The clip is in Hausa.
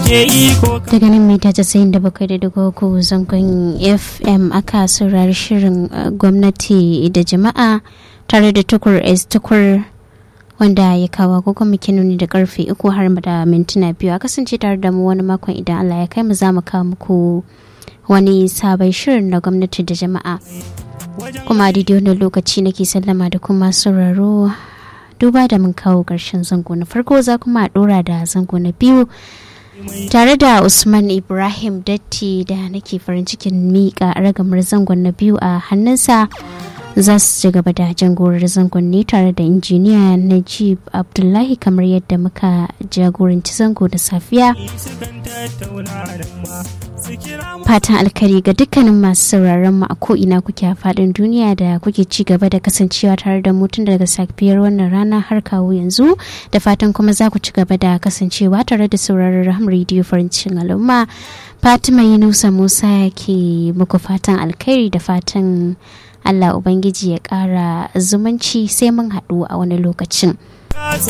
daga nan mita casa'in da bakwai da dubu uku zangon fm aka saurari shirin gwamnati da jama'a tare da tukur s tukur wanda ya kawo agogo nuni da karfe uku har da mintuna biyu a kasance tare da mu wani makon idan allah ya kai mu za mu kawo muku wani sabon shirin na gwamnati da jama'a kuma a daidai wannan lokaci nake sallama da kuma sauraro duba da mun kawo ƙarshen zango na farko za kuma a ɗora da zango na biyu tare da usman ibrahim datti da nake farin cikin miƙa ragamar zangon na biyu a hannunsa za su ci gaba da jangorar zangon ne tare da injiniya najib abdullahi kamar yadda muka jagoranci zango da safiya fatan alkari ga dukkanin masu sauraron mu a ko'ina kuke a faɗin duniya da kuke ci gaba da kasancewa tare da mutum daga safiyar wannan rana har kawo yanzu da fatan kuma za ku ci gaba da kasancewa tare da sauraron raham rediyo farin cikin al'umma fatima yunusa musa ke muku fatan alkhairi da fatan allah ubangiji ya ƙara zumunci sai mun haɗu a wani lokacin